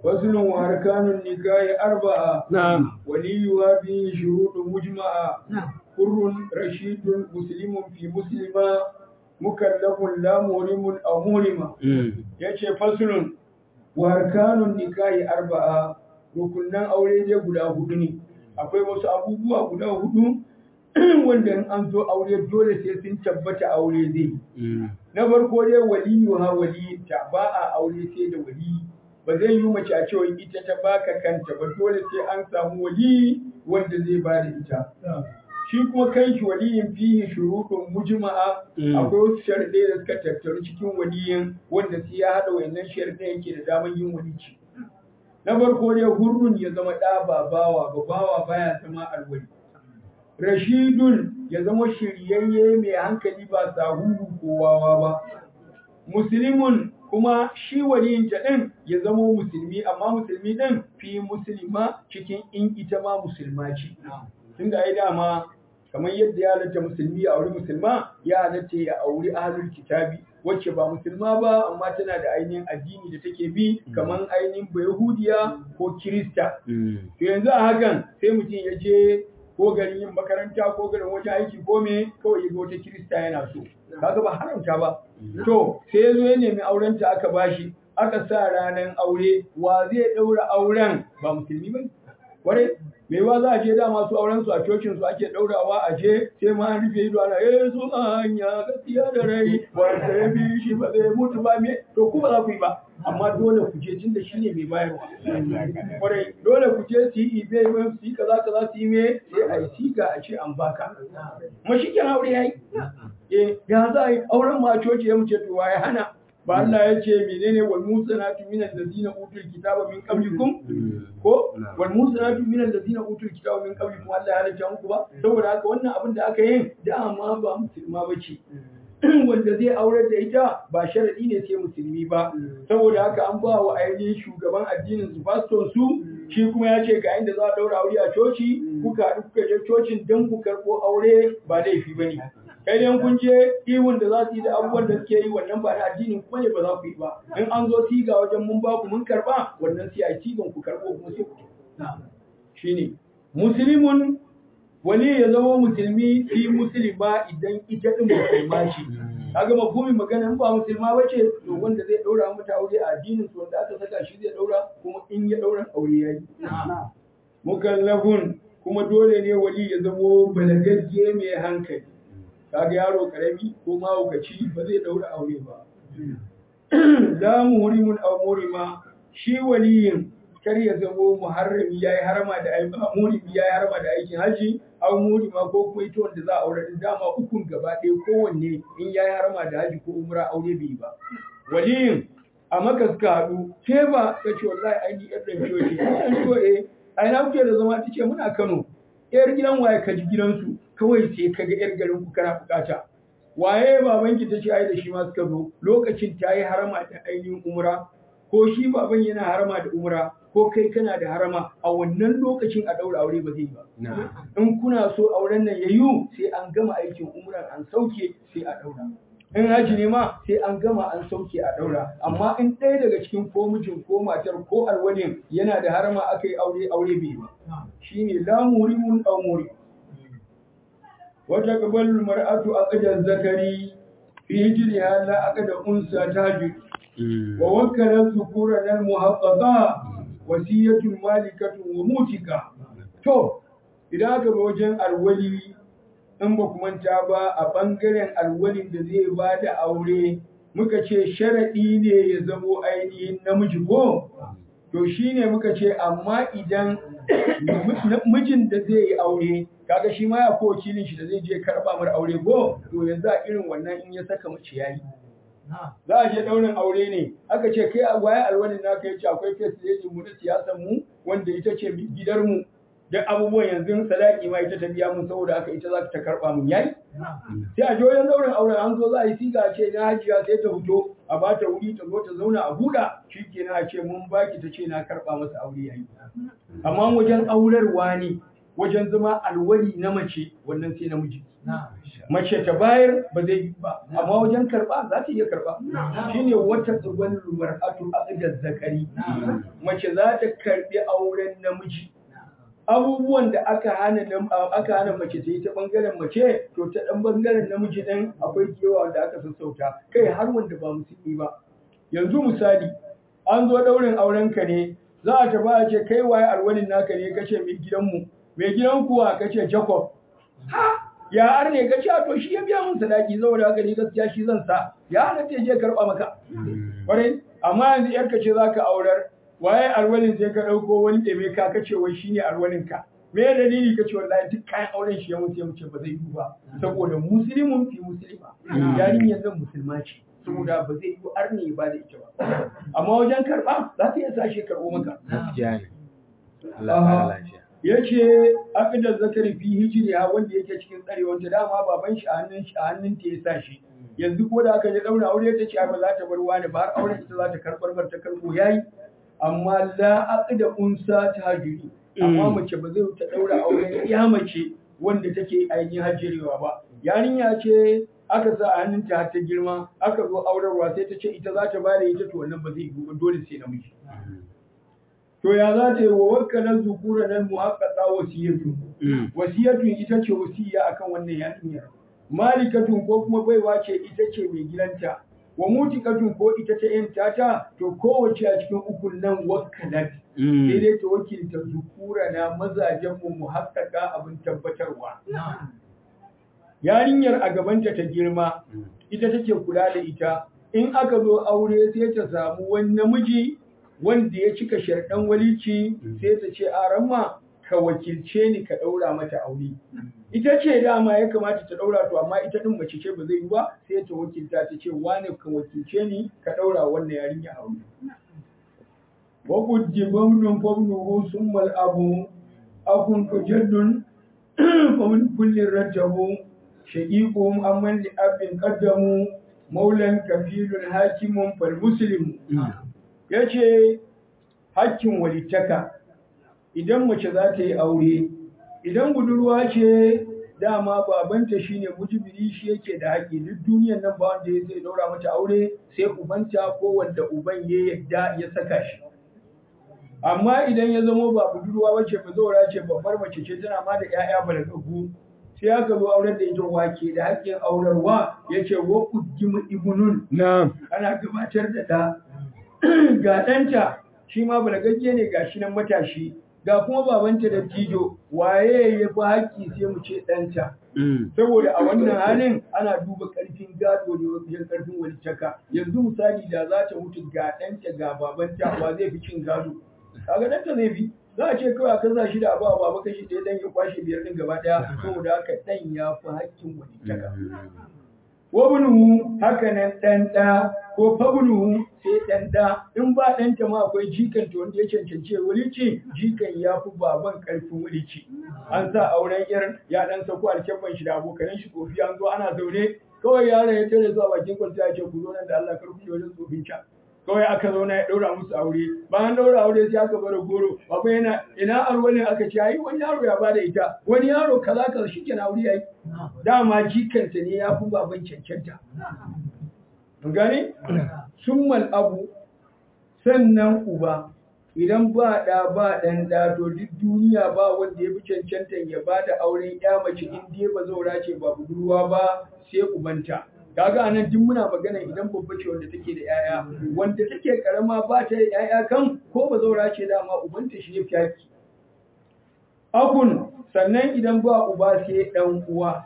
فصل وأركان النكاح أربعة نعم وليها به شروط مجمعة نعم حر رشيد مسلم في مسلمة مكلف لا مهرم أو مهرمة yace fasulun wa arkanun nikahi arba'a rukunan aure dai guda hudu ne akwai wasu abubuwa guda hudu wanda in an zo aure dole sai sun tabbata aure zai na farko dai waliyu ha waliyinta ba a aure sai da waliyi ba zai yi mace a cewa ita ta baka kanta ba dole sai an samu waliyi wanda zai ba da ita shi kuma kanshi waliyin fihi shurutun mujma'a akwai wasu sharuɗai da suka tattaru cikin waliyin wanda sai ya haɗa wayannan sharuɗai yake da daman yin walici na farko dai hurrun ya zama ɗa ba bawa ba bawa baya zama alwali rashidun ya zama shiryayye mai hankali ba sahuhu ko wawa ba muslimun kuma shi waliyin ta ɗin ya zama musulmi amma musulmi ɗin fi musulma cikin in ita ma musulma ce tunda ai dama kamar yadda ya halatta musulmi ya auri musulma ya halatta ya auri ahlul kitabi wacce ba musulma ba amma tana da ainihin addini da take bi kamar ainihin bayahudiya ko kirista to yanzu a hakan sai mutum ya je ko garin yin makaranta ko garin wajen aiki ko me kawai ya ga wata kirista yana so kaga ba haramta ba to sai ya zo ya nemi aurenta aka bashi aka sa ranar aure wa zai ɗaura auren ba musulmi ba kware me ba za a je dama su auren su a cocin su ake daurawa a je sai ma an rufe ido ana eh su hanya gaskiya da rai wanda ya bi shi ba zai mutu ba me to ku ba za ku yi ba amma dole ku je tunda shine mai bayarwa kware dole ku je su yi ibe mai su yi kaza kaza su yi me sai a yi siga a ce an baka kuma shi kenan aure yayi eh ya za a yi auren ma a coci ya mu ce to waye hana ba Allah ya ce menene wal musanatu minal ladina utul kitaba min qablikum ko wal musanatu minal ladina utul kitaba min qablikum Allah ya halatta muku ba saboda haka wannan abin da aka yi dama ba musulma bace wanda zai aurar da ita ba sharadi ne sai musulmi ba saboda haka an ba wa ainihin shugaban addinin su pastor su shi kuma ya ce ga inda za a daura aure a coci kuka haɗu kuka je cocin don ku karɓo aure ba laifi bane kai dai kun je ihun da za su yi da abubuwan da suke yi wannan ba na addinin kuma ne ba za ku yi ba in an zo siga wajen mun ba ku mun karba wannan sai a sigan ku karbo kuma sai ku shine muslimun wali ya zama musulmi fi musulma idan ita din musulma ce kaga mafhumin magana in ba musulma bace to wanda zai daura mata aure a addinin su wanda aka saka shi zai daura kuma in ya daura aure yayi mukallafun kuma dole ne wali ya zama balagagge mai hankali kaga yaro karami ko mahaukaci ba zai daura aure ba la muhrimun aw murima shi waliyin kar ya zamo muharrami yayi harama da aiki murimi yayi harama da aikin haji aw murima ko kuma ita wanda za a aure din dama ukun gaba ɗaya kowanne in yayi harama da haji ko umra aure bai ba waliyin a maka suka haɗu ke ba ka ce wallahi ai ni yar dan coci dan co eh ai na kuke da zama tace muna Kano yar gidan waye ka ji gidansu kawai sai ka ga yar garin ku kana bukata waye babanki ta ce ai da shi ma suka zo lokacin ta yi harama da ainihin umra ko shi baban yana harama da umra ko kai kana da harama a wannan lokacin a daura aure ba zai ba in kuna so auren nan yayu sai an gama aikin umran an sauke sai a daura in haji ne ma sai an gama an sauke a daura amma in ɗaya daga cikin ko mijin ko matar ko alwalin yana da harama aka yi aure aure bai ba shine la murimun aw muri وتقبل المرأة عقد الذكر في هجرها لا عقد أنثى تاجر ووكل الذكور المحققة وصية مالكة وموتكة to idan aka bi wajen alwali in ba ku manta ba a ɓangaren alwalin da zai ba da aure muka ce sharaɗi ne ya zamo ainihin namiji ko to shine muka ce amma idan mijin da zai yi aure kaga shi ma ya ko wakilin shi da zai je karba mar aure ko to yanzu a irin wannan in ya saka mace yayi za a je daurin aure ne aka ce kai a waye alwani na kai ce akwai face lady mu na siyasar mu wanda ita ce gidar mu duk abubuwan yanzu sadaki ma ita ta biya mun saboda haka ita za ta karba mun yayi sai a joyon daurin aure an zo za a yi siga ce na hajiya sai ta fito a ba ta wuri ta zo ta zauna a buɗa shikenan a ce mun baki ta ce na karba masa aure yayi amma wajen aurarwa ne wajen zama alwali na mace wannan sai namiji mace ta bayar ba zai yi ba amma wajen karba za ta iya karba shine wata tsibin mar'atu aqdar zakari mace za ta karbi auren namiji abubuwan da aka hana aka hana mace ta yi ta bangaren mace to ta dan bangaren namiji din akwai kewa wanda aka sassauta kai har wanda ba musulmi ba yanzu misali an zo daurin auren ka ne za a tafi a ce kai waye alwalin naka ne kace mai gidanmu mai gidan kuwa kace Jacob ha ya ar ne kace to shi ya biya mun sadaki saboda haka ne gaskiya shi zan sa ya halatta ya je karba maka kwarai amma yanzu yarka ce zaka aurar waye alwalin sai ka dauko wani ɗebe ka kace wai shine alwalin ka me dalili kace wallahi duk kayan auren shi ya mutu ya mutu ba zai yi ba saboda muslimun fi muslima yarinyar nan musulma ce saboda ba zai yi arni ba da ita ba amma wajen karba za ta iya sashe karbo maka gaskiya ne Allah ya lafiya yace aqdar zakari fi hijriha wanda yake cikin tsarewar ta dama baban shi a hannun shi a hannun ta ya sa shi yanzu ko da aka je daura aure ta ce ba za ta bar wani ba har auren ita za ta karbar bar ta karbo yayi amma la aqda unsa ta hajuri amma mace ba zai ta daura auren ya mace wanda take ainihin hajjirewa ba yarinya ce aka sa a hannunta har ta girma aka zo aurarwa sai ta ce ita za ta bada ita to wannan ba zai yi ba dole sai namiji to ya za ta yi wa wakkalan zukura nan muhaqqaqa wasiyatu wasiyatu ita ce wasiya akan wannan yarinyar malikatun ko kuma baiwa ce ita ce mai gidanta wa mutikatun ko ita ta yanta ta to kowace a cikin ukun nan wakkalat sai dai ta wakilta zukura na mazajen mu muhaqqaqa abin tabbatarwa yarinyar a gabanta ta girma ita take kula da ita in aka zo aure sai ta samu wani namiji wanda ya cika sharɗan walici sai ta ce a ramma ka wakilce ni ka ɗaura mata aure ita ce dama ya kamata ta ɗaura to amma ita ɗin mace ce ba zai yi ba sai ta wakilta ta ce wane ka wakilce ni ka ɗaura wannan yarinya aure wa qudibamnun fabnuhu summa al-abu akun tujaddun famin kullin rattabu shaqiqum amman li abin qaddamu maulan kafilun hakimun fal muslim yace hakkin walittaka idan mace za ta yi aure idan budurwa ce dama babanta shine mujibiri shi yake da haƙi duk duniyar nan ba wanda ya zai daura mata aure sai ubanta ko wanda uban ya yadda ya saka shi amma idan ya zama ba budurwa bace ba zaura ce babbar mace ce tana ma da ƴaƴa balagagu sai aka zo aurar da ita wake da haƙƙin aurarwa yace wa quddimu ibnun na'am ana gabatar da ɗa ga ɗanta shi ma balagagge ne ga shi nan matashi ga kuma babanta da tijo waye ya fi haƙƙi sai mu ce ɗanta saboda a wannan halin ana duba ƙarfin gado ne wajen ƙarfin walitaka yanzu misali da za ta mutu ga ɗanta ga babanta wa zai fi cin gado kaga ɗanta zai fi za a ce kawai a kasa shi da abu a baba kashi ɗaya dan ya kwashe biyar ɗin gaba ɗaya saboda haka ɗan ya fi haƙƙin walitaka wabnuhu haka nan ɗan ɗa ko fabnuhu sai ɗan ɗa in ba ɗanta ma akwai jikan ta wanda ya cancance wulici jikan ya fi baban ƙarfin wulici an sa auren irin ya ɗan sako alkyabban shi da abokanan shi kofi an zo ana zaune kawai yaron ya tare zuwa bakin kwalta ya ce ku zo nan da Allah kar ku je wajen tsofin can kawai aka zauna ya ɗaura musu aure bayan ɗaura aure sai aka bada goro baba yana ina arwalin aka ce ai wani yaro ya bada ita wani yaro kaza kaza shi kenan aure yayi dama jikanta ne ya fi baban cancanta mun gane summal abu sannan uba idan ba ɗa ba ɗan ɗa to duk duniya ba wanda ya fi cancantan ya ba da auren ya mace in dai ba zaura ce ba budurwa ba sai ubanta kaga anan duk muna magana idan babba ce wanda take da yaya wanda take karama ba ta da yaya kan ko ba zaura ce dama ubanta shi ya fi haki akun sannan idan ba uba sai dan uwa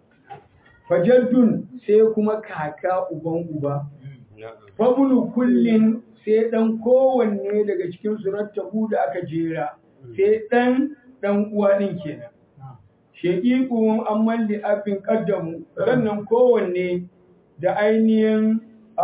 fajaddun sai kuma kaka uban uba fabulu kullin sai dan kowanne daga cikin surattahu da aka jera sai dan dan uwa din kenan shaqiqum amman li abin qaddamu sannan kowanne da ainihin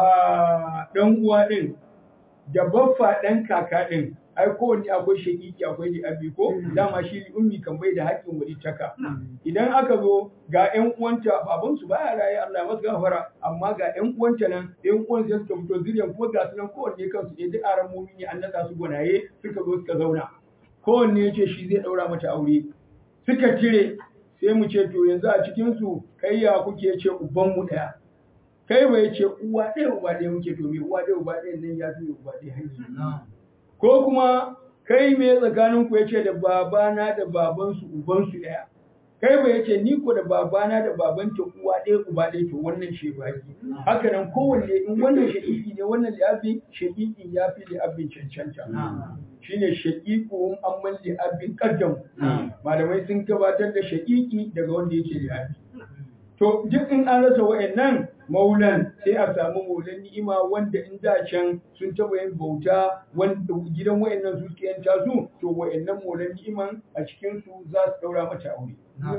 ɗan uwa ɗin da baffa ɗan kaka ɗin ai kowanne akwai shakiki akwai li abi ko dama shi li ummi kan bai da haƙƙin wani taka idan aka zo ga ƴan uwanta baban su baya raye Allah masu gafara amma ga ƴan uwanta nan ƴan uwan sai suka fito zuriyan kuma ga su nan kowanne kansu ne duk aran mumini an nada su gwanaye suka zo suka zauna kowanne ya ce shi zai ɗaura mata aure suka cire sai mu ce to yanzu a cikin su kai ya kuke ce uban mu daya kai bai ce uwa ɗaya uba ɗaya muke to me uwa ɗaya uba ɗaya nan ya fi uba ɗaya hanyar ko kuma kai me tsakanin ku yace da babana da babansu ubansu ɗaya kai ba yace ni ko da babana da babanta uwa ɗaya uba ɗaya to wannan shi baki haka nan kowanne in wannan shaƙiƙi ne wannan li'abi shaƙiƙi ya fi li'abin cancanta shine shaƙiƙu amman li'abin qaddam malamai sun gabatar da shaƙiƙi daga wanda yake li'abi to duk in an rasa wa'annan maulan sai a samu maulan ni'ima wanda in da can sun taɓa yin bauta wanda gidan wa'annan su suke yanta su to wa'annan maulan ni'iman a cikin su za su daura mata aure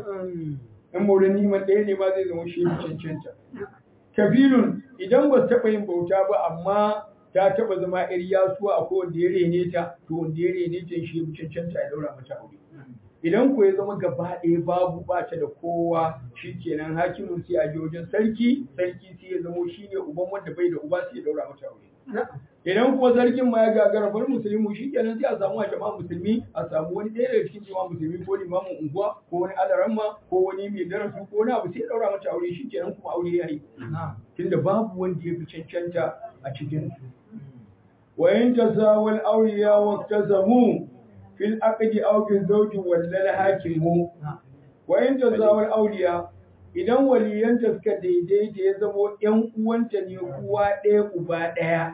in maulan ni'iman ɗaya ne ma zai zama shi cancanta kabilun idan ba su taɓa yin bauta ba amma ta taɓa zama yar yasuwa a wanda ya rene ta to wanda ya rene ta shi cancanta ya daura mata aure idan ko ya zama gaba ɗaya babu ba ta da kowa shikenan hakimin sai a je wajen sarki sarki sai ya zamo shi ne uban wanda bai da uba sai ya daura mata aure idan kuma sarkin ma ya gagara bar musulmi shikenan sai a samu a jama'a musulmi a samu wani ɗaya daga cikin jama'a musulmi ko limamin unguwa ko wani alaramma ko wani mai darasu ko wani abu sai ya daura mata aure shikenan kuma aure ya yi tunda babu wanda ya fi cancanta a cikin su wa in tasawal awliya wa tazamu fil aqdi aw bil zawji wallal hakimu wa in tazawal awliya idan waliyanta suka daidaita ya zamo ƴan uwanta ne uwa ɗaya uba ɗaya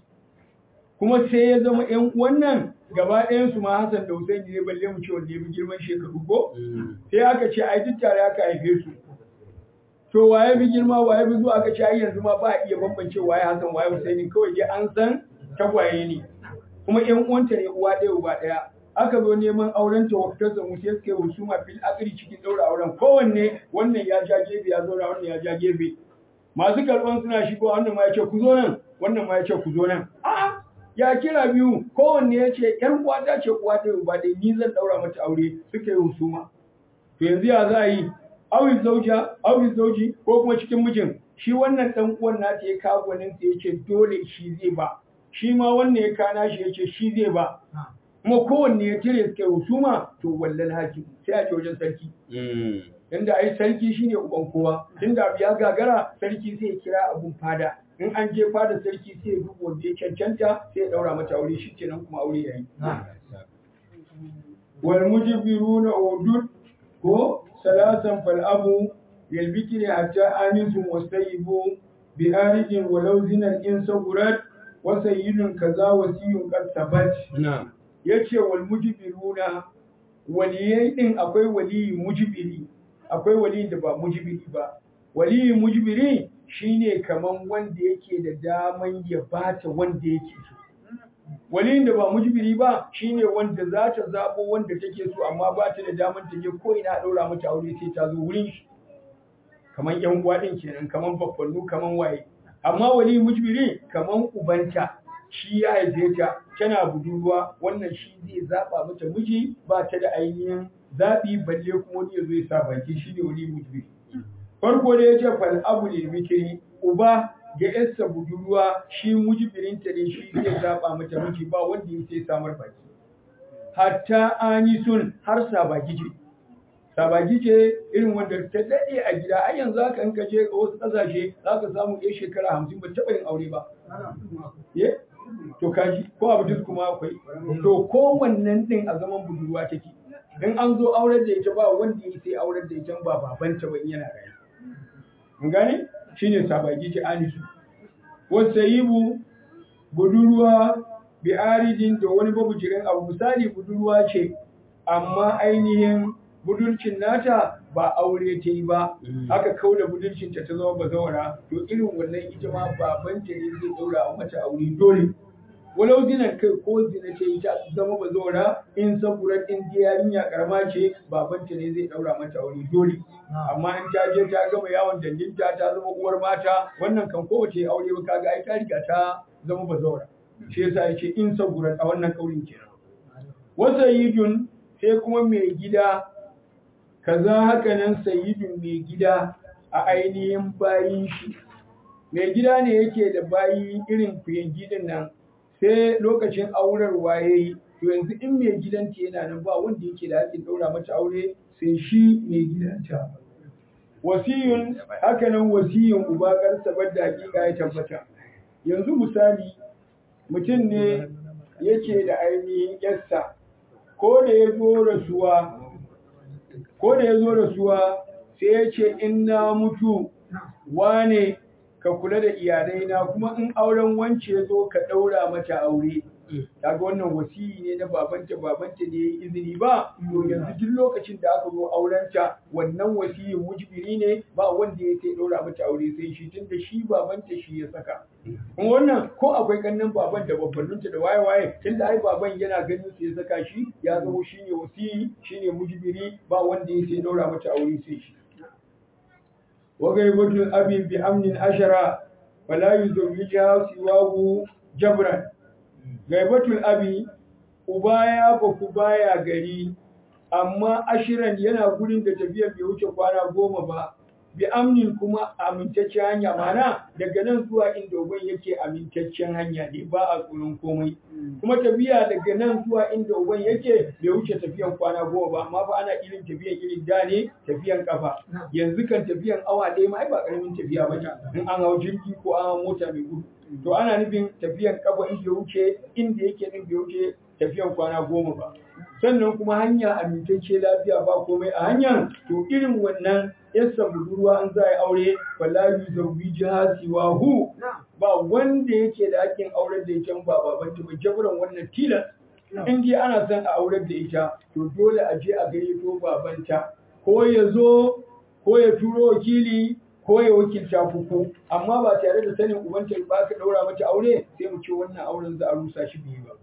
kuma sai ya zama ƴan uwan nan gaba ɗayan su ma Hassan da Hussein ne balle mu ce wanda ya fi girman shekaru ko sai aka ce ai duk tare aka haife su to waye bi girma waye bi zuwa aka ce ai yanzu ma ba a iya bambance waye Hassan waye Hussein kawai dai an san tagwaye ne kuma ƴan uwanta ne uwa ɗaya uba ɗaya aka zo neman auren ta waktar da musu suka yi husuma fil akri cikin daura auren kowanne wannan ya ja gefe ya zauna wannan ya ja gefe masu karban suna shigo wannan ma ya ce ku zo nan wannan ma ya ce ku zo nan a'a ya kira biyu kowanne ya ce ƴan uwa ta ce uwa ta uba dai ni zan daura mata aure suka yi husuma to yanzu ya za a yi awi zauja awi zauji ko kuma cikin mijin shi wannan dan uwan nata ya kawo gwanin sa yace dole shi zai ba shi ma wannan ya kana shi yace shi zai ba kuma kowanne ya cire suka yi husuma to wallal hakim sai a ce wajen sarki inda ai sarki shine uban kowa tunda abu ya gagara sarki sai ya kira abun fada in an je fada sarki sai ya duba wanda ya cancanta sai ya daura mata aure shi kenan kuma aure yayi wal mujbiruna udud ko salasan fal abu lil bikri hatta anisu wasayibu bi arijin walau zinan in sagurat wa sayyidun kaza wasiyun qad sabat na'am ya ce wal mujibiruna waliyai din akwai waliyi mujibiri akwai waliyi da ba mujibiri ba waliyi mujibiri shine kaman wanda yake da daman ya bata wanda yake so waliyin da ba mujibiri ba shine wanda za ta zabo wanda take so amma ba ta da daman ta je ko ina daura mata aure sai ta zo wurin shi kaman yan uwa din kenan kaman babbannu kaman waye amma waliyi mujibiri kaman ubanta shi ya haife ta tana budurwa wannan shi zai zaba mata miji ba ta da ainihin zaɓi balle kuma wani ya zo ya sa baki shi ne wani mutuwi farko da ya ce fal abu lil bikri uba ga yarsa budurwa shi mujibirinta ne shi zai zaba mata miji ba wanda ya sai samar baki hatta ani sun har sabaki ce sabaki ce irin wanda ta daɗe a gida ai yanzu haka in ka je wasu ƙasashe za ka samu ɗaya shekara hamsin ba taɓa yin aure ba to kaji ko abu duk kuma akwai to kowannen din a zaman budurwa take in an zo aurar da ita ba wanda ya sai aurar da ita ba babanta ba yana rayu mun gane shine sabagi ce anisu wasayibu budurwa bi aridin da wani babujirin abu misali budurwa ce amma ainihin budurcin nata ba aure ta yi ba aka kauda budurcin ta ta zama bazawara to irin wannan ita ma babanta ne zai daura mata aure dole walau zinan kai ko zina ce ita zama bazawara in saburar in yarinya karama ce babanta ne zai daura mata aure dole amma in ta je ta gama yawon danginta ta zama uwar mata wannan kan kowace aure ba kaga ai ta riga ta zama bazawara shi yasa yace in saburar a wannan kaurin kenan wasayidun sai kuma mai gida kaza haka nan sayidun mai gida a ainihin bayin shi mai gida ne yake da bayi irin kuyangi din nan sai lokacin aurarwa ya yi to yanzu in mai gidanta yana nan ba wanda yake da haƙƙin ɗaura mata aure sai shi mai gidanta wasiyun hakanan wasiyun uba karsabar da hakika ya tabbata yanzu misali mutum ne yake da ainihin yarsa ko da ya zo rasuwa ko da ya zo rasuwa sai ya ce in na mutu wane ka kula da iyalaina kuma in auren wance ya zo ka ɗaura mata aure kaga wannan wasiyi ne na babanta babanta ne yayi izini ba to yanzu duk lokacin da aka zo aurenta wannan wasiyi mujbiri ne ba wanda ya sai ɗaura mata aure sai shi tunda shi babanta shi ya saka kuma wannan ko akwai kannan baban da babbanninta da waye waye tunda ai baban yana ganin su ya saka shi ya zama shine wasiyi shine mujbiri ba wanda ya sai ɗaura mata aure sai shi وغيبة الأب بأمن عشرة فلا يزوجها سواه جبرا غيبة الأب ubaya ba ku baya gari amma ashiran yana gurin da tafiyar bai wuce kwana goma ba bi amnin kuma amintaccen hanya mana daga nan zuwa inda uban yake amintaccen hanya ne ba a tsoron komai kuma tafiya daga nan zuwa inda uban yake bai wuce tafiyan kwana goma ba amma fa ana irin tafiyan irin da ne tafiyan kafa yanzu kan tafiyan awa ɗaya ma ai ba karamin tafiya ba in an hau jirgi ko an hau mota mai gudu to ana nufin tafiyan kafa in bai wuce inda yake din bai wuce tafiyan kwana goma ba sannan kuma hanya amintacce lafiya ba komai a hanyar to irin wannan yasa budurwa an za a yi aure wala yuzawwi jihasiwa hu ba wanda yake da hakkin aurar da ita ba babanta ba jabran wannan tilas in dai ana son a aurar da ita to dole a je a gayyato babanta ko ya zo ko ya turo wakili ko ya wakilta fuku amma ba tare da sanin ubanta ba ka daura mata aure sai mu ce wannan auren za a rusa shi biyu ba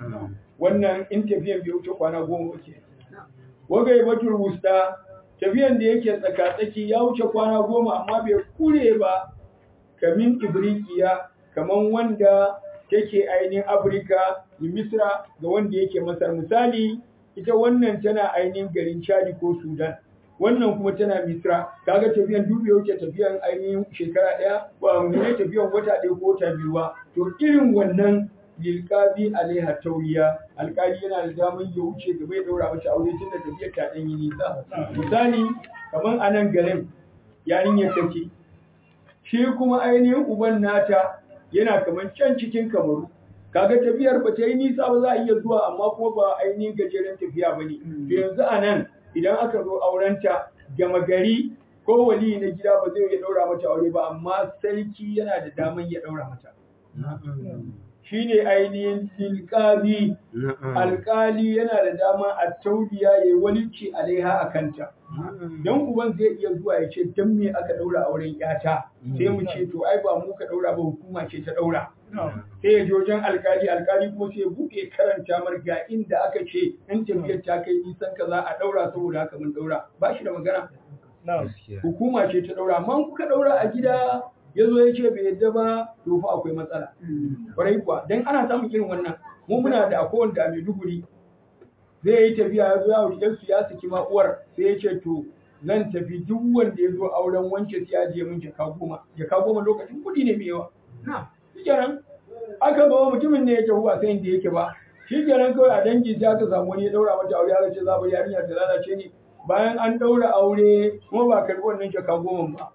wannan in tafiyan bai wuce kwana goma ke wagai batul wusta tafiyan da yake tsaka-tsaki ya wuce kwana goma amma bai kure ba kamin ibrikiya kaman wanda take ainihin afirka da misra ga wanda yake masar misali ita wannan tana ainihin garin chadi ko sudan wannan kuma tana misra kaga tafiyan duk bai wuce tafiyan ainihin shekara ɗaya ba ne tafiyan wata ɗaya ko wata biyu ba to irin wannan lilqadi alaiha tauriya alƙali yana da damar ya wuce gaba ya daura mata aure tunda tafiyar ta dan yi nisa misali kaman a nan garin yarinyar take shi kuma ainihin uban nata yana kaman can cikin kamaru kaga tafiyar ba ta yi nisa ba za a iya zuwa amma kuma ba ainihin gajeren tafiya ba ne to yanzu a nan idan aka zo aurenta gama gari ko wali na gida ba zai iya daura mata aure ba amma sarki yana da damar ya daura mata shine ainihin tilkazi alkali yana da dama a tauliya ya yi walici alaiha a kanta don uban zai iya zuwa ya ce don me aka daura auren yata sai mu ce to ai ba mu ka daura ba hukuma ce ta daura sai ya je wajen alkali alkali kuma sai ya buɗe karanta mar ga inda aka ce in tafiyar ta kai nisan ka za a daura saboda haka mun daura ba shi da magana hukuma ce ta daura amma kuka daura a gida ya zo ya ce bai yadda ba to fa akwai matsala kwarai kuwa dan ana samun irin wannan mu muna da akwai wanda a Maiduguri zai yi tafiya ya zo ya wuri yan ya saki ma uwar sai ya ce to zan tafi duk wanda ya zo auren wance sai ya je min jaka goma jaka goma lokacin kuɗi ne mai yawa shikenan aka ba mutumin ne ya tafi ba sai inda yake ba shikenan kawai a dangi sai aka samu wani ya daura mata aure aka ce za ba yarinya ta lalace ne bayan an daura aure kuma ba karɓi wannan jaka goma ba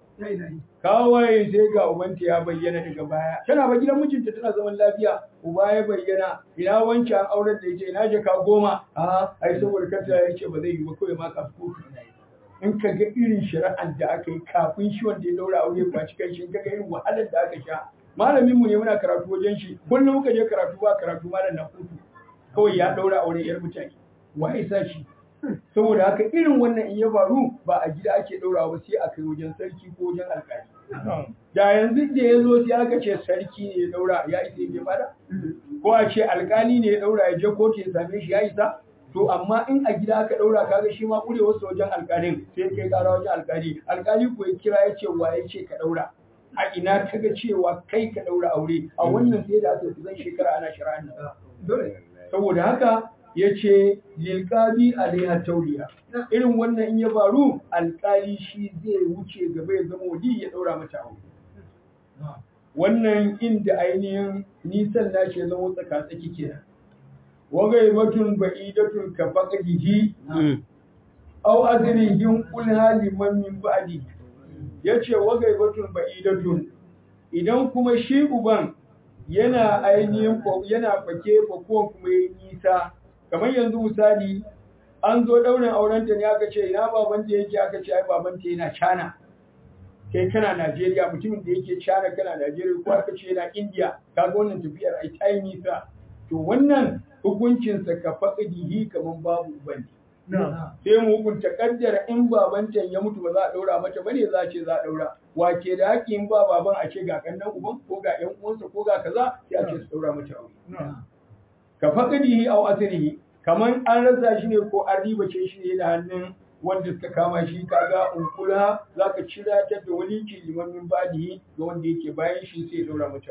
kawai sai ga ubanta ya bayyana daga baya tana ba gidan mijinta tana zaman lafiya uba ya bayyana ina wanke an aurar da ita ina jaka goma a ai saboda kanta ya ce ba zai yi ba kawai ma ka kotu in ka ga irin shari'ar da aka yi kafin shi wanda ya daura aure ba cikin shi ka ga irin wahalar da aka sha malamin mu ne muna karatu wajen shi kullum muka je karatu ba karatu malam na kotu kawai ya daura aure yar mutane wa sa shi saboda haka irin wannan in ya faru ba a gida ake ɗaura ba sai a kai wajen sarki ko wajen alƙali da yanzu da ya zo sai aka ce sarki ne ya ɗaura ya isa ya fada ko a ce alƙali ne ya ɗaura ya je kotu ya same shi ya isa to amma in a gida aka ɗaura kaga shi ma ƙure wasu wajen alƙalin sai kai ƙara wajen alƙali alƙali ko ya kira ya ce wa ya ce ka ɗaura a ina ka ga cewa kai ka ɗaura aure a wannan sai da aka zan shekara ana shari'a saboda haka ya ce lilƙadi alaiha tauliya irin wannan in ya faru alƙali shi zai wuce gaba ya zama wali ya ɗaura mata aure wannan inda ainihin nisan nashi ya zama tsaka-tsaki kenan wa gaibatun ba'idatun ka faqdihi aw azrihim qul haliman min ba'di yace wa gaibatun ba'idatun idan kuma shi uban yana ainihin yana fake fakuwan kuma yayi nisa kamar yanzu misali an zo daurin aurenta ne aka ce ina babanta yake aka ce ai babanta yana China kai kana Najeriya mutumin da yake China kana Najeriya ko aka ce yana India kaga wannan tafiyar ai ta yi nisa to wannan hukuncin sa ka faqdihi kaman babu bane sai mu hukunta kaddara in baban can ya mutu ba za a daura mata bane za a ce za a daura wake da haƙi in ba baban a ce ga kannan uban ko ga ƴan uwansa ko ga kaza sai a ce su daura mata aure ka faqdihi aw asrihi kaman an rasa shi ne ko an ribace shi ne da hannun wanda suka kama shi kaga unkula zaka cira ta da waliki limamin badihi ga wanda yake bayan shi sai daura mata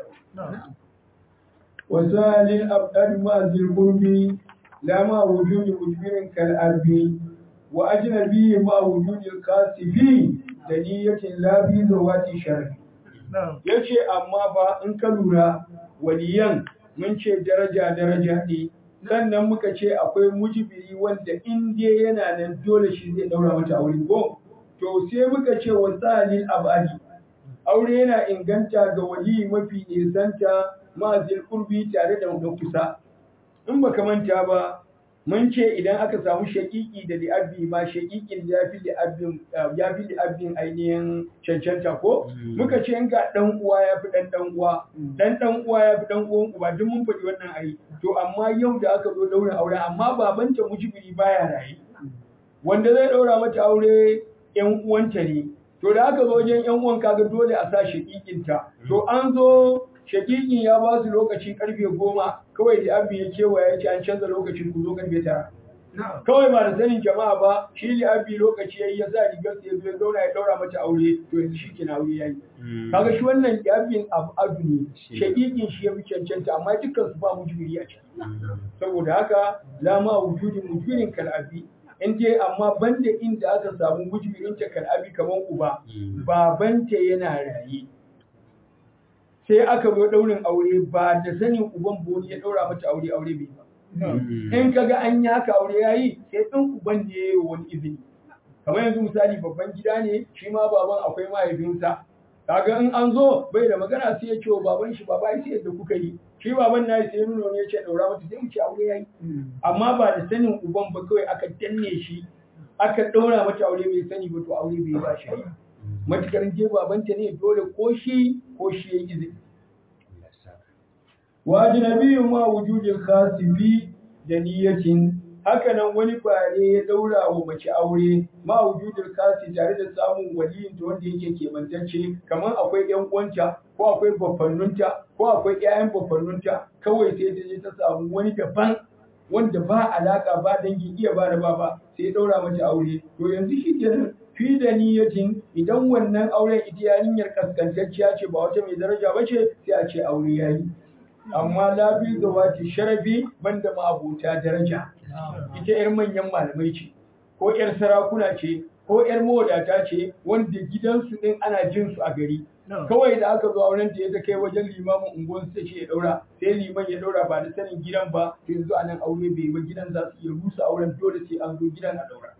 wasalil abdal ma zil qurbi la ma wujudi mujbirin kal arbi wa ajnabi ma wujudi kasifi da niyyatin la bi zawati sharri yace amma ba in ka lura waliyan mun ce daraja daraja ne sannan muka ce akwai mujibiri wanda in dai yana nan dole shi zai daura mata aure ko to sai muka ce wa salil abadi aure yana inganta ga wali mafi nisanta ma'azil kurbi tare da na kusa in baka manta ba mun ce idan aka samu shaƙiƙi da li'abbi ma shaƙiƙin ya fi li'abbin ya fi li'abbin ainihin cancanta ko muka ce in ga dan uwa ya fi dan dan uwa dan dan uwa ya fi dan uwan uba duk mun faɗi wannan ai to amma yau da aka zo daura aure amma babanta mujibiri baya raye wanda zai daura mata aure yan uwanta ne to da aka zo wajen yan uwan kaga dole a sa shaƙiƙinta to an zo shakikin ya ba su lokaci karfe goma kawai da abin ya kewa ya ce an canza lokacin ku zo karfe tara kawai ba da sanin jama'a ba shi da abin lokaci yayi ya sa rigar sa ya zo ya zauna ya daura mata aure to yanzu shi kina aure yayi kaga shi wannan da abin abu adu ne shakikin shi ya fi cancanta amma dukkan su ba mujbiri a ciki saboda haka lama wujudin mujbirin kal'abi in dai amma banda inda aka samu mujbirin ta kal'abi kamar uba babanta yana raye sai aka zo daurin aure ba da sanin uban boni ya daura mata aure aure bai ba in kaga an yi haka aure yayi sai ɗan uban ne yayi wani izini kamar yanzu misali babban gida ne shi ma baban akwai mahaifinsa kaga in an zo bai da magana sai ya ce wa baban shi baba sai yadda kuka yi shi baban na sai nuna ne ya ce daura mata sai mu ce aure yayi amma ba da sanin uban ba kawai aka danne shi aka daura mata aure bai sani ba to aure bai ba shi matukar je babanta ne dole ko shi ko shi ya izini wa ajnabiyyu ma wujudil khasibi da niyyatin haka nan wani bare ya daura wa mace aure ma wujudil khasi tare da samun waliyin ta wanda yake kemantacce kamar akwai ƴan uwanta ko akwai baffannunta ko akwai ƴaƴan baffannunta kawai sai ta je ta samu wani daban wanda ba alaka ba dangi iya ba da baba sai ya daura mata aure to yanzu shi kenan fi da niyyatin idan wannan auren ita yarinyar kaskantacciya ce ba wata mai daraja ba ce sai a ce aure yayi amma labi zawati sharafi banda ma abota daraja ita yar manyan malamai ce ko yar sarakuna ce ko yar mawadata ce wanda gidansu din ana jin su a gari kawai da aka zo auren ta ya kai wajen limamin unguwar sai ce ya daura sai liman ya daura ba da sanin gidan ba to yanzu anan aure bai ba gidan za su iya rusa auren dole sai an zo gidan a daura